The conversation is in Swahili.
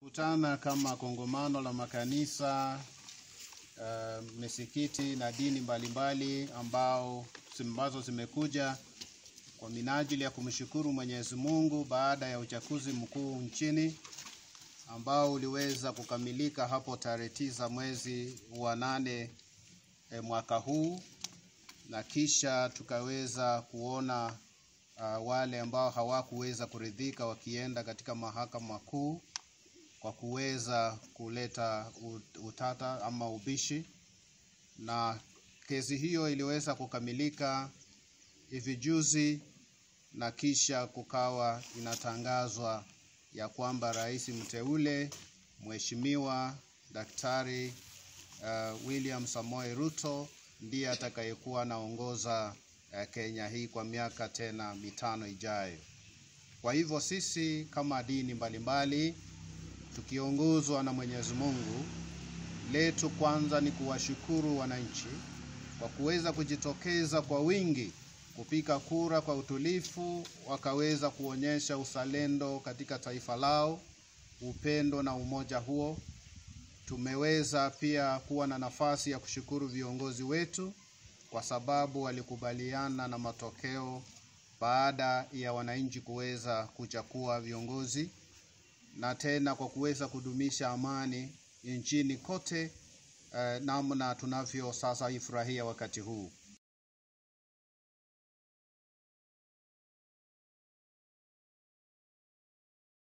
Tumekutana kama kongamano la makanisa uh, misikiti na dini mbalimbali ambao ambazo zimekuja kwa minajili ya kumshukuru Mwenyezi Mungu baada ya uchaguzi mkuu nchini ambao uliweza kukamilika hapo tarehe tisa mwezi wa nane e, mwaka huu na kisha tukaweza kuona uh, wale ambao hawakuweza kuridhika wakienda katika mahakama kuu kwa kuweza kuleta utata ama ubishi, na kesi hiyo iliweza kukamilika hivi juzi, na kisha kukawa inatangazwa ya kwamba rais mteule Mheshimiwa Daktari uh, William Samoei Ruto ndiye atakayekuwa anaongoza uh, Kenya hii kwa miaka tena mitano ijayo. Kwa hivyo sisi kama dini mbalimbali tukiongozwa na Mwenyezi Mungu, letu kwanza ni kuwashukuru wananchi kwa kuweza kujitokeza kwa wingi kupiga kura kwa utulivu, wakaweza kuonyesha uzalendo katika taifa lao, upendo na umoja huo. Tumeweza pia kuwa na nafasi ya kushukuru viongozi wetu kwa sababu walikubaliana na matokeo baada ya wananchi kuweza kuchagua viongozi na tena kwa kuweza kudumisha amani nchini kote eh, namna tunavyo sasa ifurahia wakati huu.